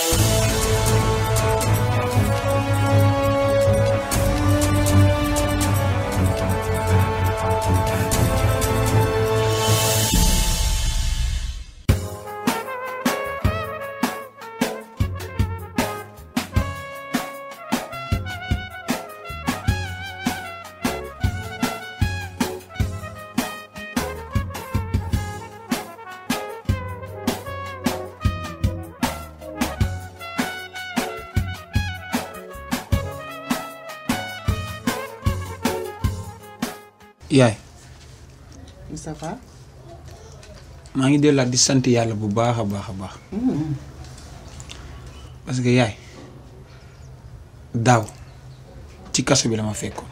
yaay Moustapha maa ngi delluwaat di sant yàlla bu baax a baax a baax parce que yaay daaw ci kaso bi la ma fekkoon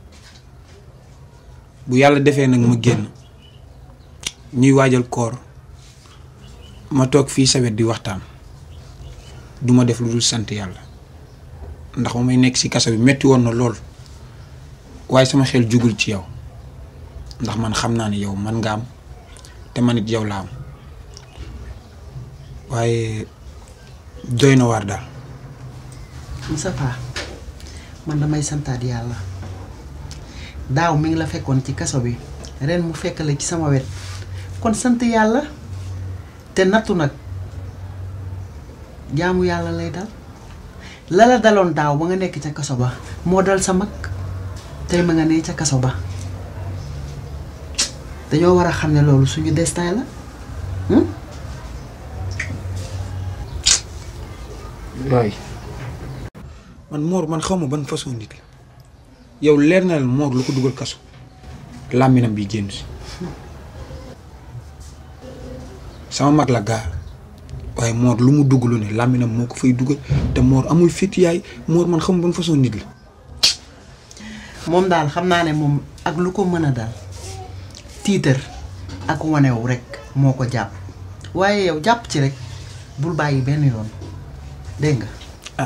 bu yàlla defee nag ma génn ñuy waajal koor ma toog fii sa wet di waxtaan duma def lu dul sant yàlla ndax ma may nekk ci kaso bi metti woon na lool waaye sama xel jugul ci yow ndax man xam naa ne yow man nga am te man it yow laa am waaye doy na waar daal Moustapha man damay santaat yàlla daaw mi ngi la fekkoon ci kaso bi ren mu fekk la ci sama wet kon sant yàlla te nattu nag jaamu yàlla lay dal la la daloon daaw ba nga nekk ca kaso ba moo dal sa mag tey ma nga ne ca kaso ba dañoo war a xam ne loolu suñu destin la hmm? waay man Mor man xaw ma ban façon nit la yow leer na la Mor lu ko dugal kaso làmminam bi génn si sama mag la gaa waaye Mor lu mu dugg lu ne làmminam moo ko fay dugal te Mor amul fit yaay Mor man xam ma ban façon nit la moom daal xam naa ne moom ak lu ko mën a dal tiitër ak wanewu rek moo ko jàpp waaye yow jàpp ci rek bul bàyyi benn yoon dégg nga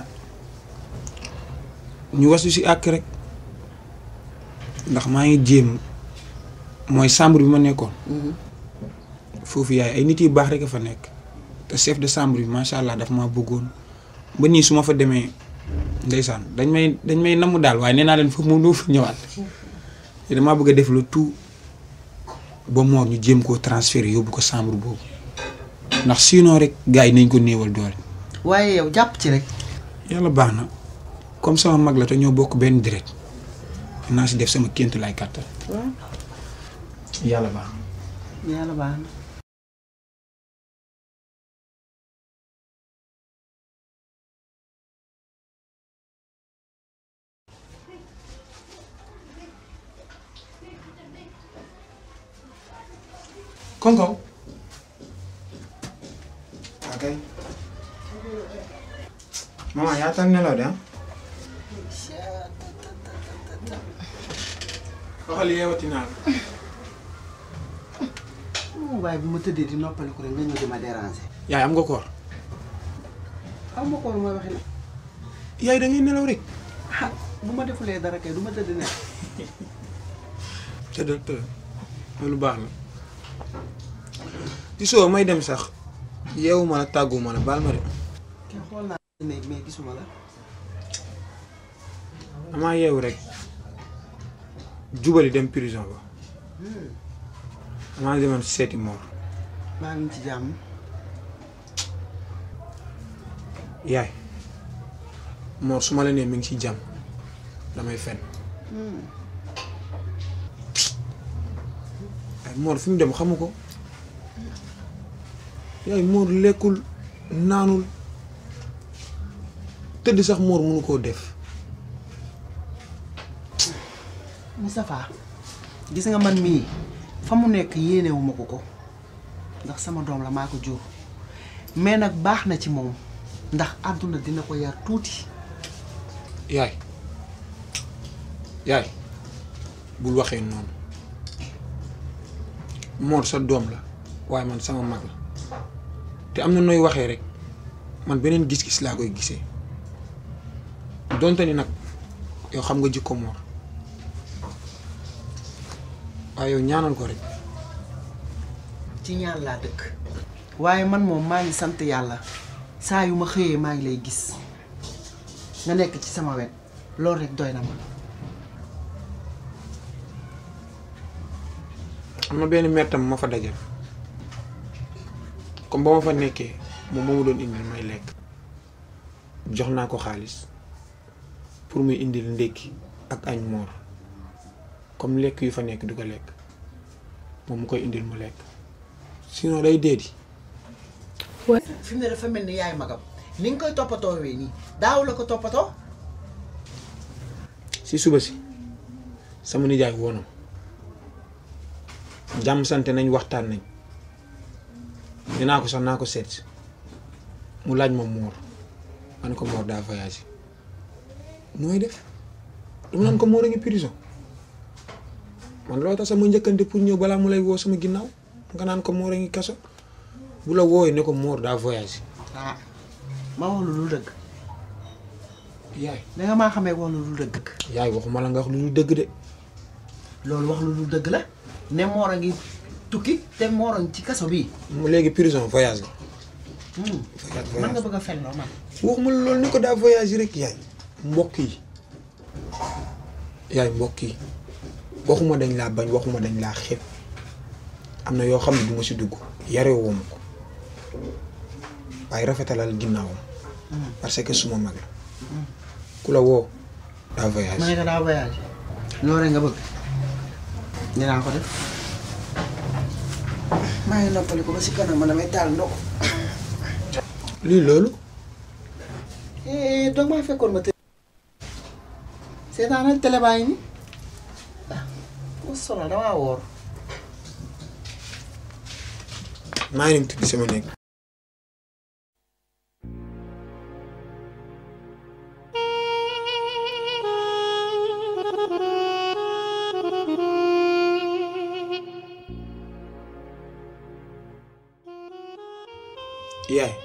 ñu wasu si àkk rek ndax maa ngi jéem mooy chambre bi ma nekkoon foofu yaay ay nit yu baax rek a fa nekk te chef de chambre bi macha allah daf ma bëggoon ba nii su ma fa demee ndeysaan dañ may dañ may namm daal waaye nee naa leen foofu moom doo fa ñëwaat te damaa bëgg a def le tout ba moor ñu jéem koo transférer yóbbu ko chambre boobu ndax sinon rek gars yi nañ ko néewal doole. waaye yow jàpp ci rek yàlla baax na comme sama mag la te ñoo bokk benn deret naa si def sama kéntu lay kàttan waaw yàlla baax na yàlla baax na koŋ-koŋ ok maman yaa tal nelaw de ah waxal yeewati naa la waaye bu ma tëddee di noppaliku rek nga ñëw di ma déranger yaay am nga koor aw ma ko lu may waxee yaay da ngay nelaw rek ah bu ma defulee dara kay du ma tëdd ne tëddal tëddal loolu baax na ci soo may dem sax yeewu ma la tàggu ma la baal ma de kenn xool naa néeg mais gisuma la damaa yeewu rek jubali dem prison ba damaa demoon seeti moor maa ngi ci jàmm yaay moor su ma la nee mi ngi ci jàmm damay fen ay moor fi mu dem xamu ko yaay moor lekkul naanul tëdd sax moor mënu koo def Moustapha gis nga man mii fa mu nekk yéenewuma ko ko ndax sama doom la maa ko jur mais nag baax na ci moom ndax àdduna dina ko yar tuuti yaay yaay bul waxee noonu moor sa doom la waaye man sama mag la te am na nooy waxee rek man beneen gis-gis laa koy gisee donte ni nag yow xam nga jikko moor waaye yow ñaanal ko rek ci ñaan laa dëkk waaye man moom maa ngi sant yàlla saa yu ma xëyee maa ngi lay gis nga nekk ci sama wet loolu rek doy na ma am na benn mettam ma fa dajal comme ba ma fa nekkee moom moo ma doon indil may lekk jox naa ko xaalis pour muy indil ndékki ak añ moor comme lekk yu fa nekk du ko lekk moom mu koy indil mu lekk sinon day dee di fi mu ne dafa mel ni yaay magam ni nga koy toppatoo wee nii daaw la ko toppatoo si suba si sama nijaay woonam jàmm sante nañ waxtaan nañ dinaa ko sax naa ko seet si mu laaj ma moor man ko moor daa voyagé nooy def dama naan ko moor a ngi prison man loolu tax sama njëkkante pour ñëw balaa mu lay woo sama ginnaaw nga naan ko moor a ngi kaso bu la wooyee ne ko moor daa voyagé ah ma wax lu dul dëgg yaay danga maa xamee wax lu dul dëgg yaay waxuma la nga wax lu dul dëgg de loolu wax lu dul dëgg la ne moor a ngi tukki te moor a ngi ci kaso bii mu léegi prison voyage la Hmm. voyage man nga voyage bëgg a fen loo man waxuma la loolu ni ko daa voyage rek yaay mbokk yi yaay mbokk yi waxuma dañ laa bañ waxuma dañ laa xeeb am na yoo xam ne du ma si dugg yaree woo ma ko waaye rafetalal ginnaawam parce que suma mag la ku la woo daa ma voyage ne ko daa voyage loolu rek nga bëgg dinaa ko def maa ngi noppali ko ba si kanam ma damay taal ndox lii loolu eh donc maa fekkoon ma tëdd seetaanal télé baa ngi ni ah mu sonal damaa woor maa ngi dem tëdd sama néeg yaay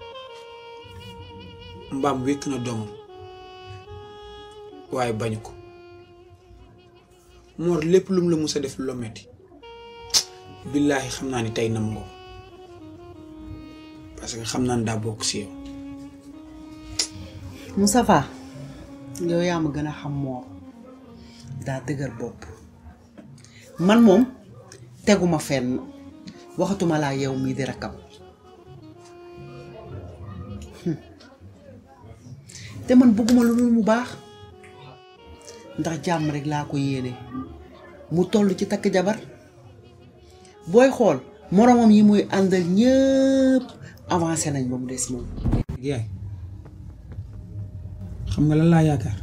mbaam wékk na doomam waaye bañu ko moor lépp lum la mus a def lu la metti billaahi xam naa ni tey nam nga ko parce que xam naa ne daa bokk si yow Moustapha yow yaa ma gën a xam moor daa dëgër bopp man moom teguma fenn waxatuma laa yow mii di rakkam Hmm. te man bëgguma lu dul mu baax ndax jàmm rek laa ko yéene mu toll ci takk jabar booy xool moromam yi muy àndal ñëpp avancé nañ ba mu des moom yaay xam nga lan laa yaakaar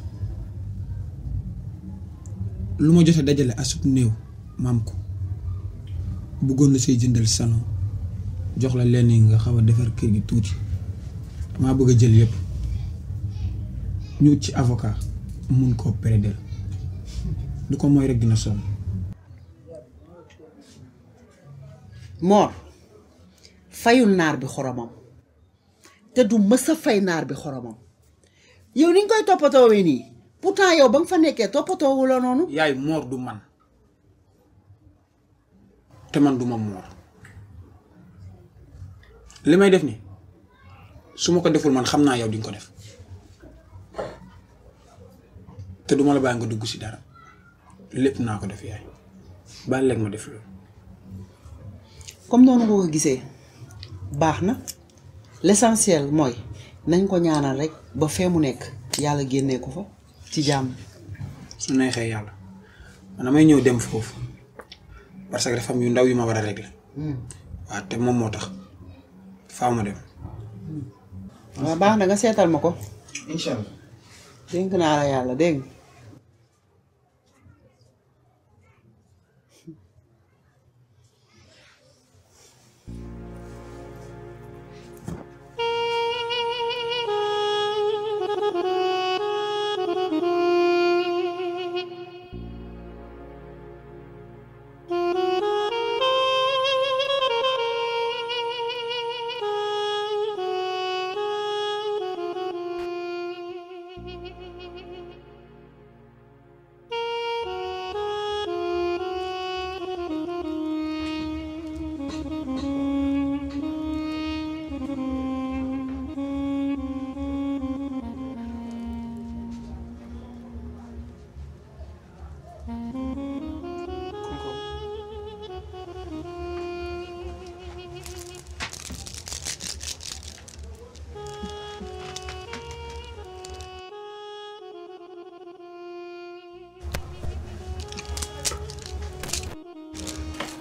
lu ma jot a dajale asut néew maam ko bëggoon la say jëndal salon jox la lenn yi nga xaw a defar kër gi tuuti maa bëgg a jël yépp ñu ut ci avocat mun koo prédel du ko mooy rek dina sonn moor fayul naar bi xoromam te du mës a fay naar bi xoromam yow ni nga koy toppatoowee nii pourtant yow ba nga fa nekkee toppatoowu la noonu yaay moor du man te man du ma moor li may def ni su ma ko deful man xam naa yow di nga ko def te duma la bàyyi nga dugg ci dara lépp naa ko def yaay bàyyi leen ma def loolu comme noonu nga ko gisee baax na l'essentiel mooy nañ ko ñaanal rek ba fee mu nekk yàlla génnee ko fa ci jàmm su neexee yàlla man damay ñëw dem foofu parce que dafa am yu ndaw yu ma war a régler waaw te moom moo tax faaw ma dem waaw baax na nga seetal ma ko incha allah dénk naa la yàlla dégg nga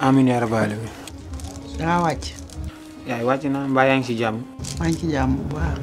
amiin yaa rabbal aalamiin. dangaa wàcc yaay wàcc naa mbaa yaa ngi si jàmm. maa ngi ci jàmm bu baax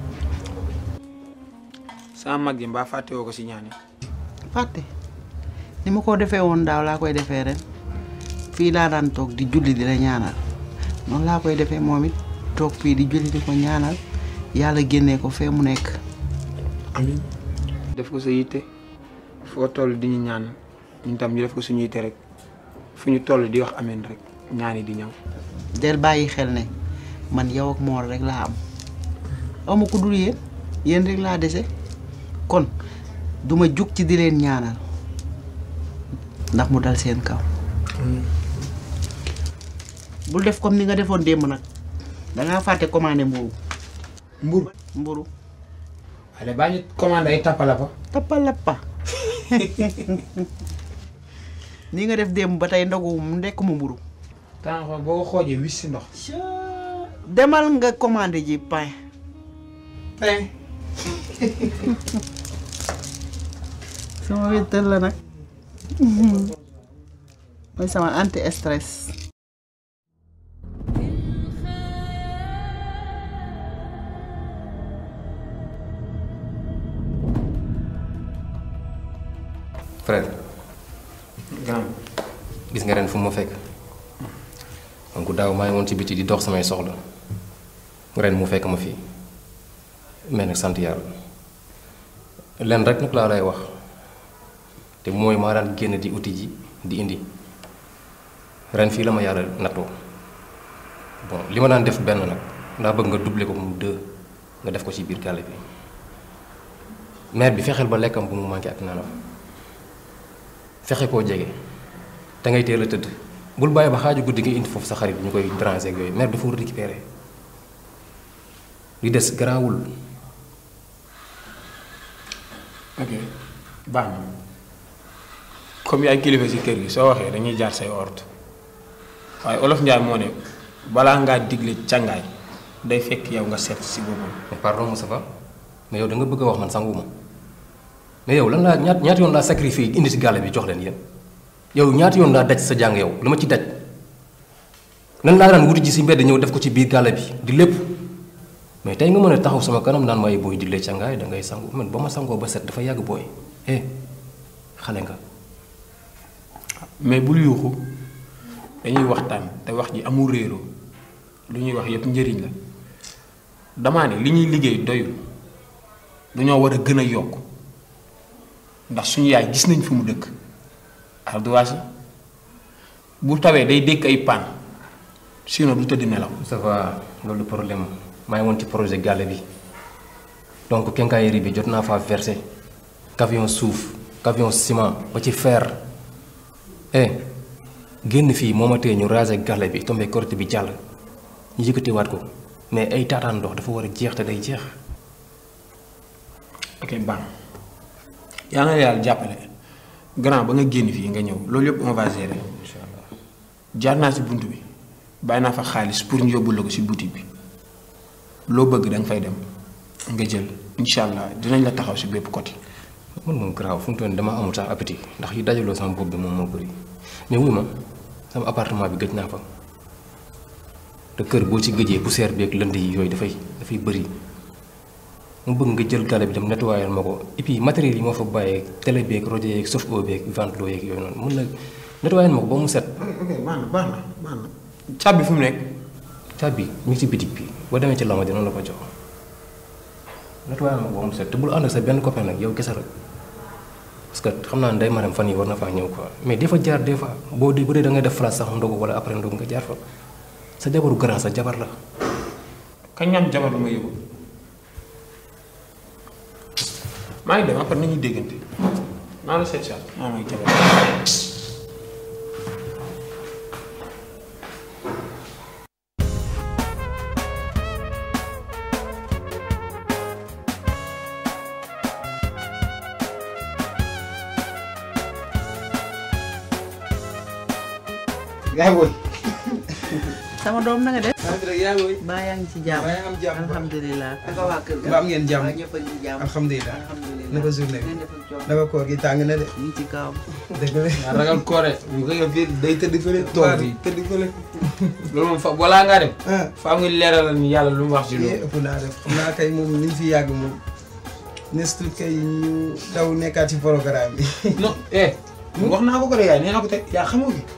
sama mag ji mbaa fàtte woo ko si ñaan yi. fàtte ni ma ko defee woon daaw laa koy defee ren fii laa daan toog di julli di la ñaanal noonu laa koy defee moom it toog fii di julli di ko ñaanal yàlla génnee ko fee mu nekk amiin. def ko sa yitte foo toll di ñu ñaan ñun tam ñu def ko suñu yitte rek fu ñu toll di wax amiin rek ñaan yi di ñëw. del bàyyi xel ne man yow ak moor rek laa am amu ko dul yéen yéen rek laa dese kon duma jug ci di leen ñaanal ndax mu dal seen kaw bul def comme ni nga defoon démb nag dangaa fàtte commandé mburu mbur mburu ale baa ñu commandé ay tappalapa. tappalappa ni nga def démb ba tey ndogu mu ndekk mu mburu temps boo ko xoojee wis si ndox. demal nga commandé ji pain pain. sama wéttal la nag mooy sama anti stress frère grand gis nga ren fu ma fekk donc daaw maa ngi woon ci biti di dox samay soxla ren mu fekk ma fii mais nag sant yàlla len rek nag laa lay wax te mooy maa daan génn di uti ji di indi ren fii la ma yàlla nattoo bon li ma daan def benn nag ndaa bëgg nga doubler ko mu deux nga def ko ci biir gàlle bi mère bi fexeel ba lekkam bu mu manqué ak naanam fexe koo jege te ngay teel a tëdd bul bàyyi ba xaaju guddi nga indi foofu sa xarit ñu koy déranger ak yooyu mère dafa war a récupérer li des garaawul ok baax na comme yaay kilifa si kër gi soo waxee dañuy jaar say ordre waaye olof Njaay moo ne balaa ngaa digle càngaay day fekk yow nga seet si boppam. mais pardon Moustapha mais yow da nga bëgg a wax man sanguma mais yow lan laa ñaat ñaata yoon laa sacrifié indi si gàlle bi jox leen yéen yow ñaata yoon laa daj sa jàng yow lu ma ci daj nan laa daan wuti ji si mbedd ñëw def ko ci biir gàlle bi di lépp mais tey nga mën a taxaw sama kanam naan may booy digle càngaay da ngay sangu man ba ma sangoo ba set dafa yàgg booy eh xale nga mais bul yuuxu dañuy waxtaan te wax ji amul réeroo lu ñuy wax yëpp njëriñ la damaa ne li ñuy liggéey doyul dañoo war a gën a yokk ndax suñu yaay gis nañ fi mu dëkk ardoise bu tawee day dékk ay paan sinon du tëdd nelaw ça va loolu problème maa ngi woon ci projet gàlle bi donc quincaillerie bi jot naa faa versé camion suuf camion ciment ba ci fer eh génn fii moo ma tee ñu raser gàlle bi tombé korité bi jàll ñu yëkkatiwaat ko mais ay taataan ndox dafa war a jeex te day jeex ok baax yaa na yàlla jàppale grand ba nga génn fii nga ñëw loolu yëpp on va gérer incha allah jaar naa si bunt bi bàyyi naa fa xaalis pour ñu yóbbul la ko si boutique bi loo bëgg da nga fay dem nga jël incha allah dinañ la taxaw si bépp côté. man moom garaaw fu mu toll nii dama amul sax appétit ndax yi dajaloo sama bopp bi moom moo bëri mais wuy ma sama appartement bi gëj naa fa te kër boo ci gëjee poussière bi ak lënd yi yooyu dafay dafay bëri mu bëgg nga jël gàlle bi dem nettoyer ma ko et puis matériel yi moo fa bàyyee télé beeg rajo yeeg chauffe-eau beeg ventilo yeeg yooyu noonu mun la nettoyer ma ko ba mu set. ok baax na baax na baax na. caabi fu mu nekk. caabi mi ngi ci bitig bi boo demee ci lama dina la ko jox nettoyer ma ko ba mu set te bul ànd ak sa benn copain nag yow kese la parce que xam naa ne day maram fan yi war na faa ñëw quoi mais des fois jaar des fois boo dee bu dee da ngay def place sax ndogu wala après ndogu nga jaar fa sa jabaru grand sa jabar la. kañ ñam jabar lu ma yëgul maa ngi dem après nañuy déggante naa la seet sax maa may jabar gaay booy sama doom na nga def. sant rek yaa ngi baa yaa ngi ci jàmm. Baa yaa ngi am jàmm. alhamdulilah. naka waa kër ga. Ba am ngeen jàmm. waa ñëpp a ngi jàmm. alhamdulilah alhamdulilah. naka journée bi ngeen def ak coono. naka koor gi tàng na de ñu ngi ci kawam. dëgg la nga ragal koore ñu ko yow fii day tëdd fële toog toog fii tëdd fële loolu moom fa balaa ngaa dem ah faa nga leeralal ni yàlla lu mu wax ci yee loolu ëpp naa def xam naa kay moom liñ fi yàgg moom nes tuut kay ñu daw nekkaat ci programme bi non eh wax naa ko ko de yaay nee naa ko te yaa xamoo ki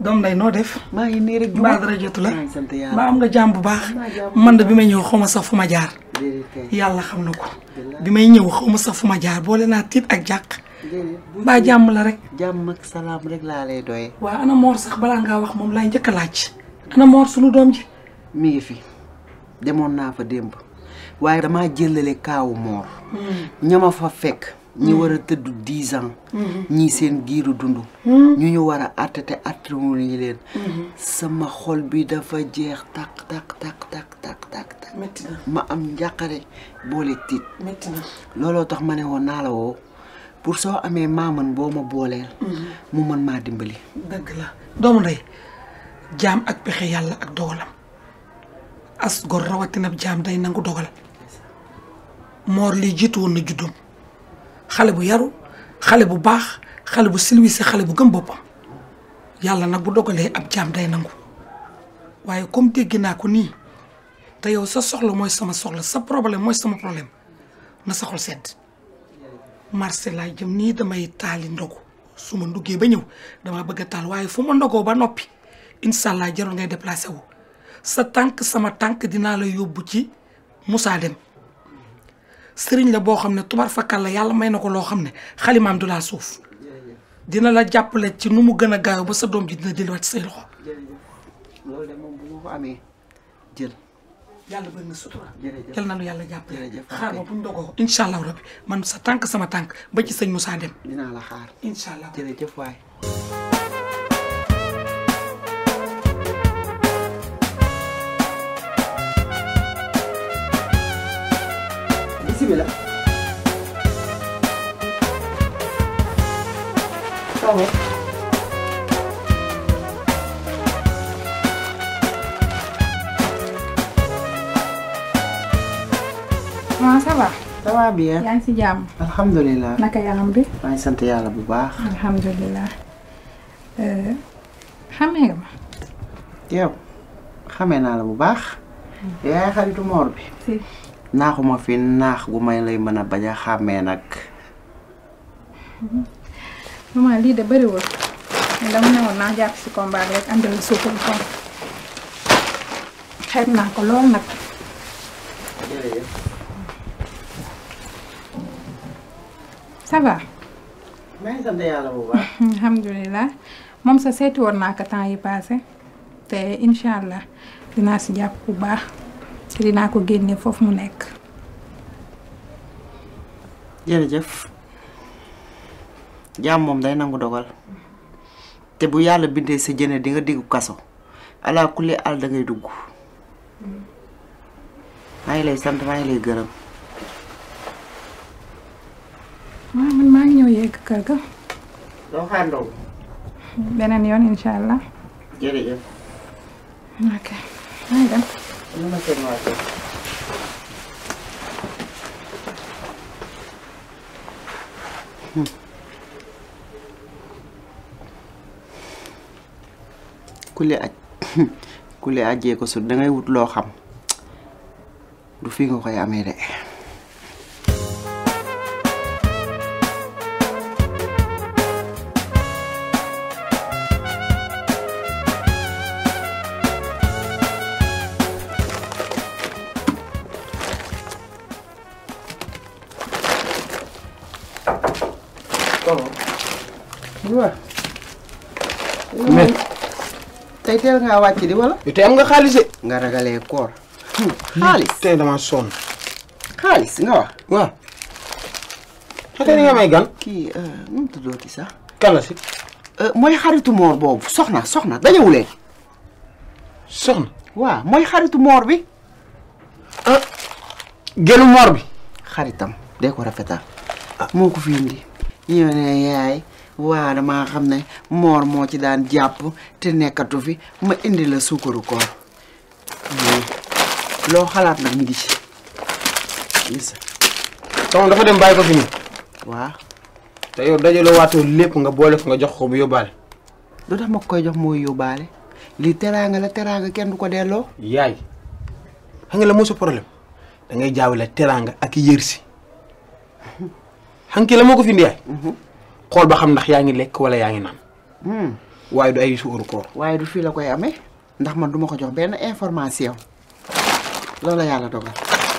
doom nday noo def maa ngi nii rek mbaa dara jotu la maa ngi sant yàlla mbaa am nga jàmm bu baax Maa jàmm. man de bi may ñëw xaw ma sax fu ma jaar déedéet kay yàlla xam na ko bi may ñëw xaw ma sax fu ma jaar boole naa tiit ak jàq déedéet bu mbaa jàmm la rek jàmm ak salaam rek laa lay doye waa ana moor sax balaa ngaa wax moom laay njëkk a laaj ana moor sunu doom ji mi ngi fi demoon naa fa démb waaye damaa jëlale kaawu moor ñama fa fekk ñi war a tëdd dix ans ñii seen giiru dund ñu ñu war a àtte te àttewuñu leen sama xol bi dafa jeex tak tak tak tak tak tak tak métti na ma am njàqare boole tiit métti na looloo tax ma ne woon naa la woo pour soo amee maaman boo ma booleel mu mën maa dimbali dëgg la doomu ndey jaam ak pexe yàlla ak dogalam as gor rawatina jaam day nangu dogal moor lii jiitu woon na juddoom xale bu yaru xale bu baax xale bu silwise xale bu gëm boppam yàlla nag bu dogalee ab jaam day nangu waaye comme dégg naa ko nii te yow sa soxla mooy sama soxla sa problème mooy sama problème na sa xol sedd marché laay jëm nii damay taali ndogu su ma nduggee ba ñëw dama bëgg a taal waaye fu ma ndogoo ba noppi incha allah jarul ngay déplacé wu sa tànk sama tànk dinaa la yóbbu ci Moussa Dem sëriñ la boo xam ne tubar fakkal la yàlla may na ko loo xam ne xalimaam du laa suuf dina la jàppale ci nu mu gën a gaaw ba sa doom ji dina delluwaat ci say loxo loolu de moom bu ma ko amee jël yàlla bëri na sutura Jërëjëf. yal na nu yàlla jàppale Jërëjëf, xaar ma ok. bu ñu dogoo incha allah rabbi man sa tànk sama tànk ba ci sëñ Moussa Dem dinaa la xaar incha allah jërëjëf waay bismillah tawal waaw ça va ça va bien yaa ngi si jàmm alhamdulilah naka yaram bi maa ngi sant yàlla bu baax alhamdulilah xamee nga ma yow xamee naa la bu baax yaay xaritu moor bi si naaxuma fi naax gu may lay mën a bañ a xàmmee nag maman lii de bëriwul mais dama ne woon naa jàpp si combat bi rek andil la suukar koom xeeb naa ko lool nag jërëjëf ça va maa ngi sant yàlla bu baax alhamdulilah moom sa seeti woon naa ko temps yi passé te incha allah dinaa si jàpp bu baax te dinaa ko génne foofu mu nekk jërëjëf jaam moom day nangu dogal te bu yàlla bindee sa jëne di nga diggu kaso ala kulli al da ngay dugg maa ngi lay sant maa ngi lay gërëm waaw man maa ngi ñëw yegg kër ga doo xaar ndaw beneen yoon incha allah jërëjëf ok maa ngi dem lu ma seen waa kër kule aj kule ajjee ko sut dangay wut loo xam du fi nga koy amee de waaw mais tey teel ngaa wàcc di wala yow tey am nga xaalis de. nga ragalee koor xaalis tey damaa sonn. xaalis nga wax waaw. xëy na nga may gan. kii nu mu tuddooti sax kan la si. mooy xaritu moor boobu soxna soxna dañewuleen soxna. waaw mooy xaritu moor bi ah. gelu moor bi. xaritam dee ko rafetal moo ko fi indi ñëw ne yaay waa damaa xam ne moor moo ci daan jàpp te nekkatu fi ma indi la suukaru koor mais loo xalaat nag mi ngi ci gis sama dafa dem bàyyi ko fi nii. waaw te yow dajaloo waatoo lépp nga boole ko nga jox ko bu yóbbaale. lu tax ma koy jox mooy yóbbaale lii teraanga la teraanga kenn du ko delloo yaay. xam nga la moo sa problème da ngay jaawale teraanga ak yërsi. xam nga la moo ko fi indi yaay. xool ba xam ndax yaa ngi lekk wala yaa ngi naan. waaye du ay suuru koor waaye du fii la koy amee ndax man duma ko jox benn information loolu la yàlla dogal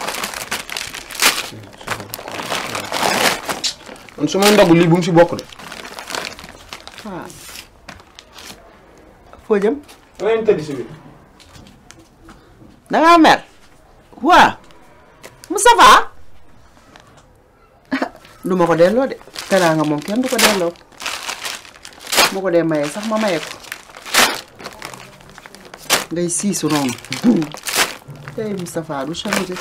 man su may ndogu lii bu mu si bokk de waaw foo jëm leen tëdd si biir dangaa mer waa Moustapha du ma ko delloo de teraanga moom kenn du ko delloo bu ko dee mayee sax ma maye ko ngay siisu noonu tey Moustapha du changé